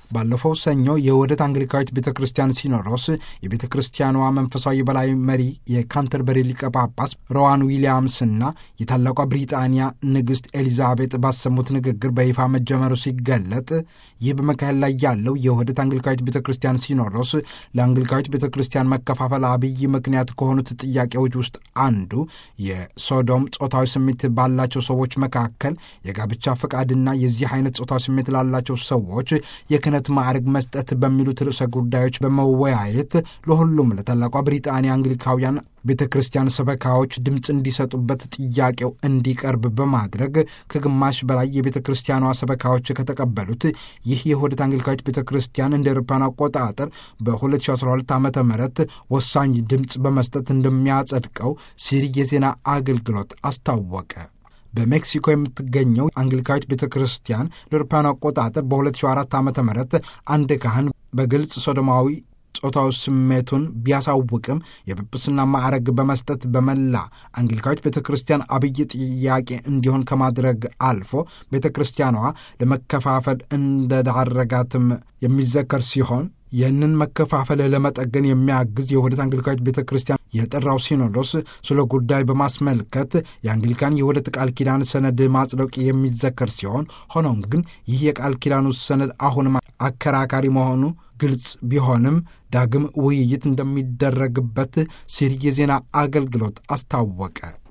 ባለፈው ሰኞ የውህደት አንግሊካዊት ቤተ ክርስቲያን ሲኖዶስ የቤተ ክርስቲያኗ መንፈሳዊ በላይ መሪ የካንተርበሪ ሊቀ ጳጳስ ሮዋን ዊሊያምስና የታላቋ ብሪጣንያ ንግሥት ኤሊዛቤጥ ባሰሙት ንግግር በይፋ መጀመሩ ሲገለጥ ይህ በመካሄድ ላይ ያለው የውህደት አንግሊካዊት ቤተ ክርስቲያን ሲኖዶስ ለአንግሊካዊት ቤተ ክርስቲያን መከፋፈል አብይ ምክንያት ከሆኑት ጥያቄዎች ውስጥ አንዱ የሶዶም ጾታዊ ስሜት ባላቸው ሰዎች መካከል የጋብቻ ፈቃድና የዚህ አይነት ጾታዊ ስሜት ላላቸው ሰዎች የክህነት ማዕረግ መስጠት በሚሉት ርዕሰ ጉዳዮች በመወያየት ለሁሉም ለታላቋ ብሪጣንያ አንግሊካውያን ቤተ ክርስቲያን ሰበካዎች ድምፅ እንዲሰጡበት ጥያቄው እንዲቀርብ በማድረግ ከግማሽ በላይ የቤተ ክርስቲያኗ ሰበካዎች ከተቀበሉት ይህ የውህደት አንግሊካዊት ቤተ ክርስቲያን እንደ አውሮፓውያን አቆጣጠር በ2012 ዓ ም ወሳኝ ድምፅ በመስጠት እንደሚያጸድቀው ሲሪ የዜና አገልግሎት አስታወቀ። በሜክሲኮ የምትገኘው አንግሊካዊት ቤተ ክርስቲያን ለአውሮፓውያን አቆጣጠር በ2004 ዓ ም አንድ ካህን በግልጽ ሶዶማዊ ጾታዊ ስሜቱን ቢያሳውቅም የጵጵስና ማዕረግ በመስጠት በመላ አንግሊካዊት ቤተ ክርስቲያን አብይ ጥያቄ እንዲሆን ከማድረግ አልፎ ቤተ ክርስቲያኗ ለመከፋፈል እንደዳረጋትም የሚዘከር ሲሆን ይህንን መከፋፈል ለመጠገን የሚያግዝ የውህደት አንግሊካዊት ቤተ ክርስቲያን የጠራው ሲኖዶስ ስለ ጉዳይ በማስመልከት የአንግሊካን የውህደት ቃል ኪዳን ሰነድ ማጽደቅ የሚዘከር ሲሆን ሆኖም ግን ይህ የቃል ኪዳኑ ሰነድ አሁንም አከራካሪ መሆኑ ግልጽ ቢሆንም ዳግም ውይይት እንደሚደረግበት ሲሪ የዜና አገልግሎት አስታወቀ።